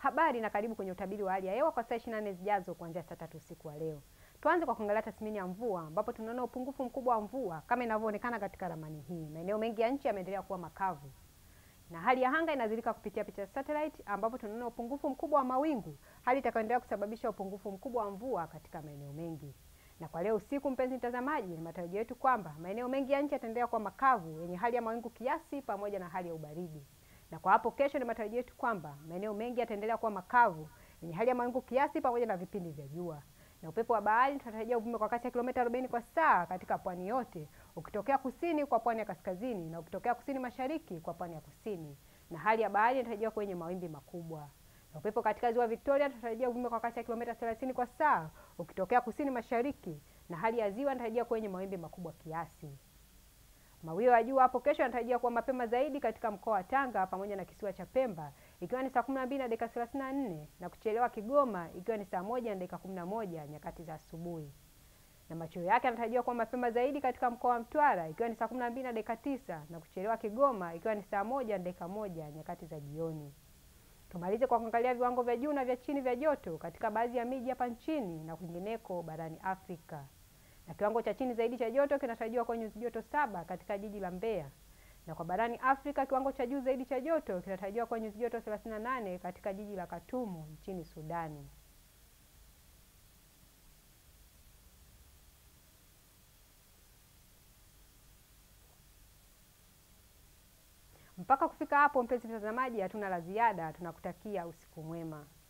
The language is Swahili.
Habari na karibu kwenye utabiri wa hali ya hewa kwa saa 24 zijazo kuanzia saa tatu usiku wa leo. Tuanze kwa kuangalia tathmini ya mvua ambapo tunaona upungufu mkubwa wa mvua kama inavyoonekana katika ramani hii. Maeneo mengi ya nchi yameendelea kuwa makavu. Na hali ya anga inazilika kupitia picha satellite ambapo tunaona upungufu mkubwa wa mawingu, hali itakayoendelea kusababisha upungufu mkubwa wa mvua katika maeneo mengi. Na kwa leo usiku, mpenzi mtazamaji, ni matarajio yetu kwamba maeneo mengi ya nchi yataendelea kuwa makavu yenye hali ya mawingu kiasi pamoja na hali ya ubaridi. Na kwa hapo kesho, ni matarajio yetu kwamba maeneo mengi yataendelea kuwa makavu yenye hali ya mawingu kiasi pamoja na vipindi vya jua. Na upepo wa bahari tunatarajia uvume kwa kasi ya kilomita 40 kwa saa katika pwani yote, ukitokea kusini kwa pwani ya kaskazini na ukitokea kusini mashariki kwa pwani ya kusini. Na hali ya bahari inatarajiwa kwenye mawimbi makubwa. Na upepo katika ziwa Victoria tunatarajia uvume kwa kasi ya kilomita 30 kwa saa ukitokea kusini mashariki, na hali ya ziwa inatarajia kwenye mawimbi makubwa kiasi. Mawio ya jua hapo kesho yanatarajiwa kuwa mapema zaidi katika mkoa wa Tanga pamoja na kisiwa cha Pemba ikiwa ni saa 12 na dakika 34 na kuchelewa Kigoma ikiwa ni saa moja na dakika 11 nyakati za asubuhi. Na machweo yake yanatarajiwa kuwa mapema zaidi katika mkoa wa Mtwara ikiwa ni saa 12 na dakika 9 na kuchelewa Kigoma ikiwa ni saa moja na dakika moja nyakati za jioni. Tumalize kwa kuangalia viwango vya juu na vya chini vya joto katika baadhi ya miji hapa nchini na kwingineko barani Afrika. Na kiwango cha chini zaidi cha joto kinatarajiwa kwa nyuzi joto saba katika jiji la Mbeya. Na kwa barani Afrika kiwango cha juu zaidi cha joto kinatarajiwa kwa nyuzi joto 38 katika jiji la Khartoum nchini Sudani. Mpaka kufika hapo, mpenzi mtazamaji, hatuna la ziada. Tunakutakia usiku mwema.